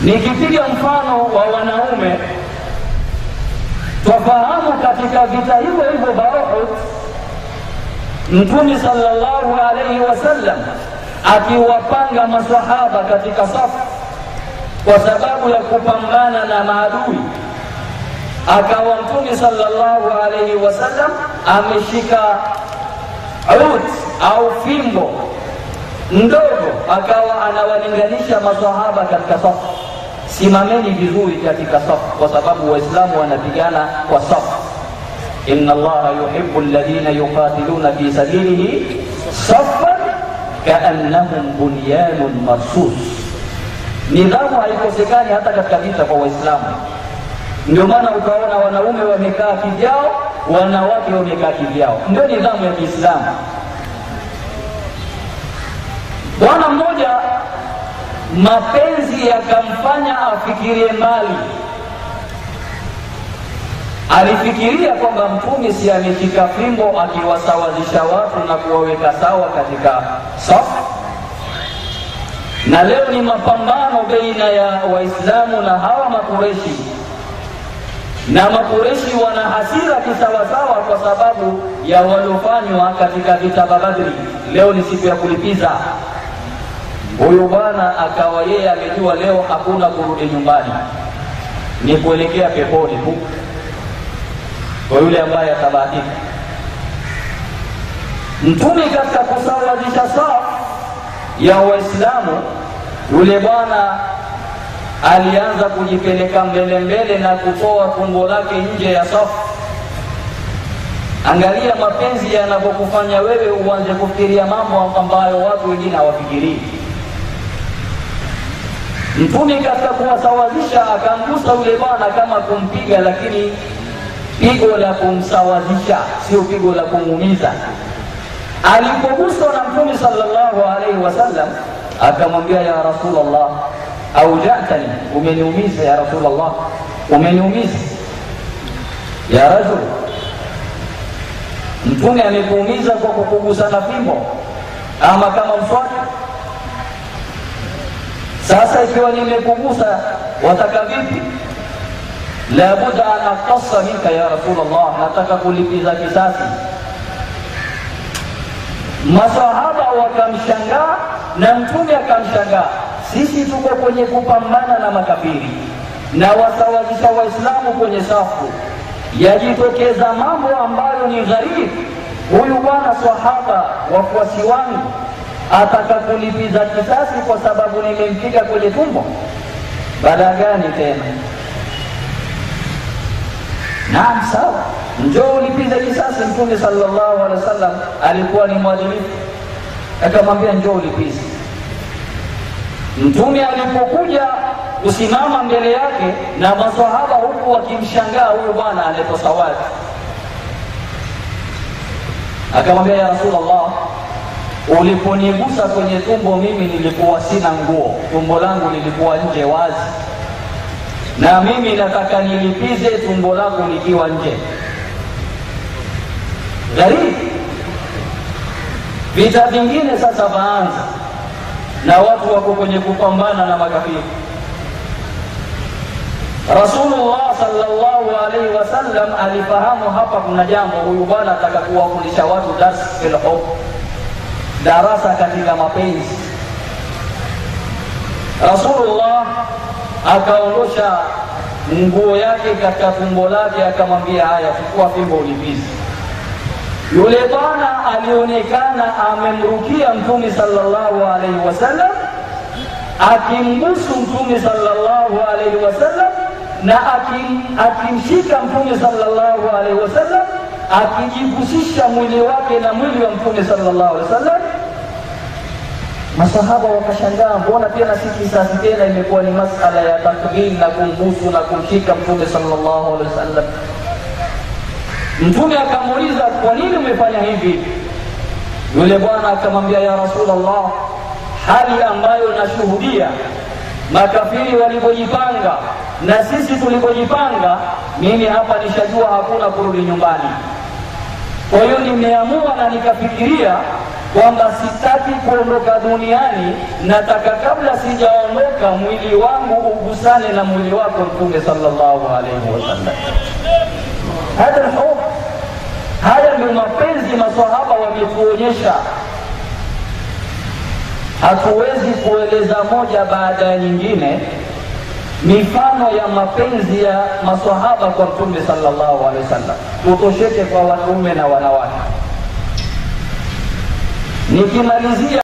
Nikipiga mfano wa wanaume, twafahamu katika vita hivyo hivyo vya Uhud, Mtume sallallahu alaihi wasallam akiwapanga masahaba katika safu kwa sababu ya kupambana na maadui, akawa Mtume sallallahu alaihi wasallam ameshika ud au fimbo ndogo, akawa anawalinganisha masahaba katika safu, simameni vizuri katika safu, kwa sababu Waislamu wanapigana kwa safu. inna Allaha yuhibbu alladhina yuqatiluna fi sabilihi saffan kaannahum bunyanun marsus. Nidhamu haikosekani hata katika vita kwa Waislamu. Ndio maana utaona wanaume wamekaa kivyao, wanawake wamekaa kivyao, ndio nidhamu ya Kiislamu. Bwana mmoja mapenzi yakamfanya afikirie mbali. Alifikiria kwamba Mtume si ameshika fimbo akiwasawazisha watu na kuwaweka sawa katika safu, na leo ni mapambano baina ya Waislamu na hawa Makureshi, na Makureshi wana hasira kisawasawa kwa sababu ya waliofanywa katika vita vya Badri. Leo ni siku ya kulipiza. Huyu bwana akawa yeye amejua leo hakuna kurudi nyumbani, ni kuelekea peponi tu kwa yule ambaye atabahatika. Mtume katika kusawazisha safu ya Waislamu, yule bwana alianza kujipeleka mbele mbele na kutoa tumbo lake nje ya safu. Angalia mapenzi yanavyokufanya wewe uanze kufikiria mambo ambayo watu wengine hawafikirii. Mtume katika kuwasawazisha akamgusa yule bwana kama kumpiga, lakini pigo la kumsawazisha, sio pigo la kumuumiza. Alipoguswa na Mtume sallallahu alaihi wasallam akamwambia, ya Rasulullah, aujatani, umeniumiza ya Rasulullah, umeniumiza ya rajul. Mtume amekuumiza kwa kukugusa na fimbo ama kama mswaki? Sasa ikiwa nimekugusa, wataka vipi? la budda an aqtassa minka ya Rasulullah, nataka kulipiza kisasi. Masahaba wakamshangaa na mtume akamshangaa. Sisi tuko kwenye kupambana na makafiri na wasawazisha Waislamu kwenye safu, yajitokeza mambo ambayo ni gharibu. Huyu bwana sahaba, wafuasi wangu, ataka kulipiza kisasi kwa sababu nimempiga kwenye tumbo. Baada gani tena? Naam, sawa, njoo ulipize kisasi. Mtume sallallahu alaihi wasallam alikuwa ni mwadilifu, akamwambia njoo ulipize. Mtume alipokuja kusimama mbele yake na maswahaba huku wakimshangaa huyu bwana aleta sawadi, akamwambia ya Rasulullah, uliponigusa kwenye tumbo mimi nilikuwa sina nguo, tumbo langu lilikuwa nje wazi na mimi nataka nilipize tumbo lako likiwa nje. Gharibu vita vingine sasa vaanza, na watu wako kwenye kupambana na makafiri. Rasulullah sallallahu alaihi wasallam alifahamu hapa kuna jambo, huyu bwana ataka kuwafundisha watu dars fil hub, darasa katika mapenzi. Rasulullah akaondosha nguo yake katika tumbo lake, akamwambia haya, chukua fimbo ulipize. Yule bwana alionekana amemrukia Mtume sallallahu alaihi wasallam, akimbusu Mtume sallallahu alaihi wasallam na akim, akimshika Mtume sallallahu alaihi wasallam, akijihusisha mwili wake na mwili wa Mtume sallallahu alaihi wasallam. Masahaba wakashangaa, mbona tena si kisasi tena, imekuwa ni masala ya takbil na kumbusu na kumshika Mtume sallallahu alaihi wasallam. Mtume akamuuliza, kwa nini umefanya hivi? Yule bwana akamwambia, ya Rasulullah, hali ambayo nashuhudia makafiri walivyojipanga na sisi tulivyojipanga, mimi hapa nishajua hakuna kurudi nyumbani. Kwa hiyo nimeamua na nikafikiria kwamba sitaki kuondoka duniani, nataka kabla sijaondoka mwili wangu ugusane na mwili wako Mtume sallallahu alaihi wasallam. Hadha lhub, haya ndio mapenzi masahaba wametuonyesha. Hatuwezi kueleza moja baada ya nyingine mifano ya mapenzi ya masahaba kwa Mtume sallallahu alaihi wasallam, tutosheke kwa wanaume na wanawake. Nikimalizia